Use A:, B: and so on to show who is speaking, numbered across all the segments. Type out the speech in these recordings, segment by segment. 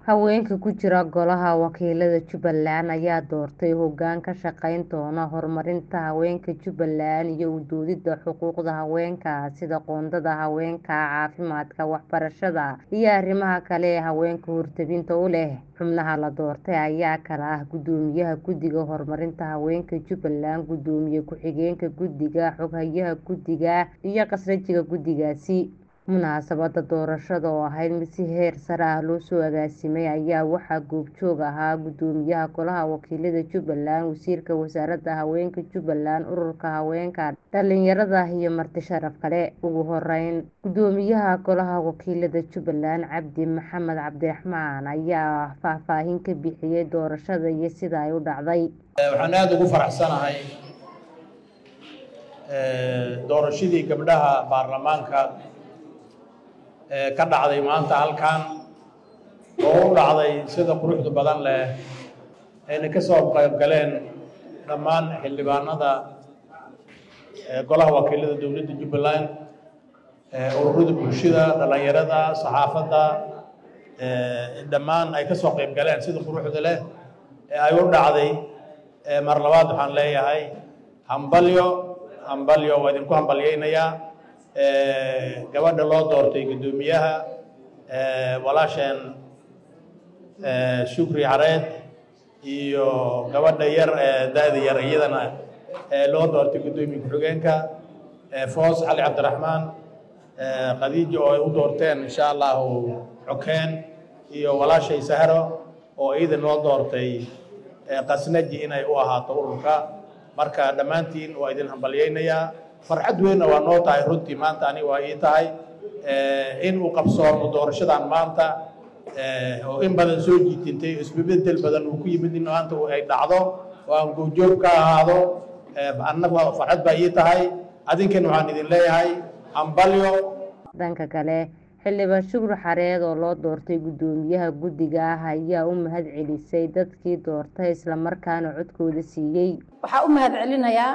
A: Haweenka ku jira Golaha Wakiilada Jubbaland ayaa doortay hoggaan ka shaqayn doona horumarinta haweenka Jubbaland iyo u doodida xuquuqda haweenka sida qoondada haweenka, caafimaadka, waxbarashada, iyo arrimaha kale ee haweenka hortebinta u leh. Xubnaha la doortay ayaa kala ah Guddoomiyaha Guddiga Horumarinta Haweenka Jubbaland, Gudoomiye Ku-xigeenka Guddiga, Xoghayaha Guddiga, iyo Khasnajiga Guddigaasi. Munaasabadda doorashada oo ahayd mid si heer sare ah loo soo agaasimay ayaa waxaa goobjoog ahaa Guddoomiyaha Golaha Wakiilada Jubbaland, Wasiirka Wasaaradda Haweenka Jubbaland, Ururka Haweenka Dhalinyarada iyo marti sharaf kale. Ugu horeyn, Guddoomiyaha Golaha Wakiilada Jubbaland, Cabdi Maxamed Cabdiraxmaan ayaa faahfaahin ka bixiyay doorashada iyo sida ay u dhacday.
B: waxaan aada ugu faraxsanahay doorashadii gabdhaha baarlamaanka ee ka dhacday maanta halkan oo u dhacday sida quruxda badan leh ayna ka soo qayb galeen dhammaan xildhibaanada golaha wakiilada dowladda jubbaland ururada bulshada dhalinyarada saxaafadda dhammaan ay ka soo qayb galeen sida quruxda leh ee ay u dhacday mar labaad waxaan leeyahay hambalyo hambalyo waa idinku hambalyaynayaa gabadha loo doortay guddoomiyaha walaasheen shukri careed iyo gabadha yar da-da yar iyadana loo doortay guddoomiye ku-xigeenka foos cali cabdiraxmaan khadiijo oo ay u doorteen insha allahu xokeen iyo walaashay sahro oo iidan loo doortay khasnaji inay u ahaato ururka marka dhammaantiin waa idin hambalyaynayaa farxad weynna waa noo tahay runtii maanta ani waa ii tahay in uu qabsoomo doorashadan maanta oo in badan soo jiitintay isbebedel badan uu ku yimid in maanta ay dhacdo oo aan goobjoog ka ahaado annaga farxad baa ii tahay adinkan waxaan idin leeyahay hambalyo
A: dhanka kale xildhibaan shukri xareed oo loo doortay guddoomiyaha guddiga ah ayaa u mahad celisay dadkii doortay islamarkaana codkooda siiyey
C: waxaa u mahad celinayaa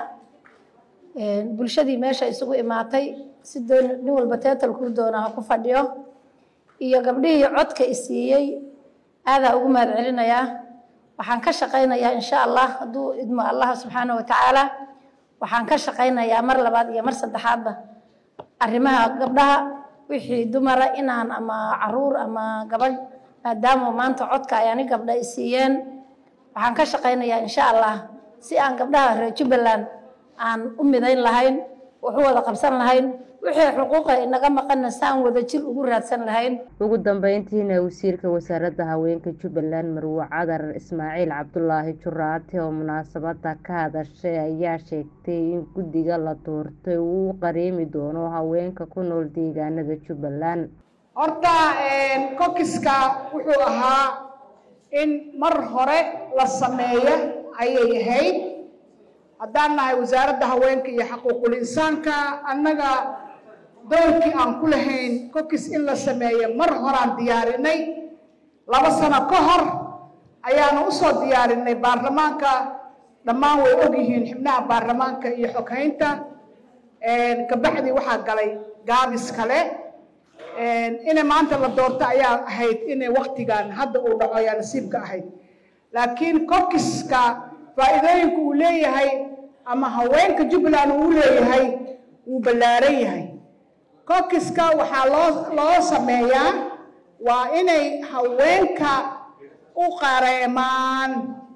C: bulshadii meesha isugu imaatay si doon nin walba teetalkuu doona ha ku fadhiyo iyo gabdhihii codka i siiyey aadaa ugu mahad celinayaa waxaan ka shaqaynayaa insha allah hadduu idmo allah subxaana wa tacaala waxaan ka shaqaynayaa mar labaad iyo mar saddexaadba arrimaha gabdhaha wixii dumara inaan ama caruur ama gabadh maadaama maanta codka ay ani gabdha i siiyeen waxaan ka shaqaynayaa insha allah si aan gabdhaha reer jubbaland aan u midayn lahayn wax u wada qabsan lahayn wixii xuquuqa inaga maqanna si aan wada jir ugu raadsan lahayn
A: ugu dambeyntiina wasiirka wasaaradda haweenka jubbaland marwo cadar ismaaciil cabdulaahi juraate oo munaasabadda ka hadashay ayaa sheegtay in guddiga la doortay uu u qareemi doono haweenka ku nool deegaanada jubbaland
D: horta kokiska wuxuu ahaa in mar hore la sameeyo ayay ahayd haddaan nahay wasaaradda haweenka iyo xaquuqul insaanka annaga doorkii aan ku lahayn kokis in la sameeyo mar horaan diyaarinay laba sano ka hor ayaanu usoo diyaarinay baarlamaanka dhammaan way ogyihiin xibnaha baarlamaanka iyo xoghaynta kabacdi waxaa galay gaabis kale inay maanta la doorto ayaa ahayd inay waktigan hadda uu dhaco ayaa nasiibka ahayd laakiin kokiska faa'iidooyinka uu leeyahay ama haweenka jubbaland uu leeyahay wuu ballaaran yahay kokiska waxaa loo loo sameeyaa waa inay haweenka u qareemaan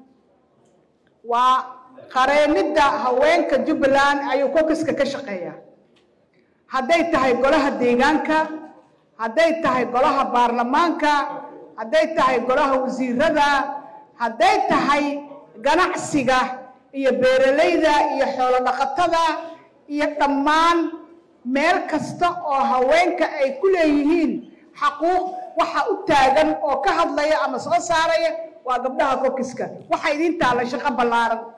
D: waa qareemidda haweenka jubbaland ayuu kokiska ka shaqeeyaa hadday tahay golaha deegaanka hadday tahay golaha baarlamaanka hadday tahay golaha wasiirada hadday tahay ganacsiga iyo beeralayda iyo xoolo dhaqatada iyo dhammaan meel kasta oo haweenka ay ku leeyihiin xaquuq waxa u taagan oo ka hadlaya ama soo saaraya waa gabdhaha kokiska waxaa idiin taalla shaqo ballaaran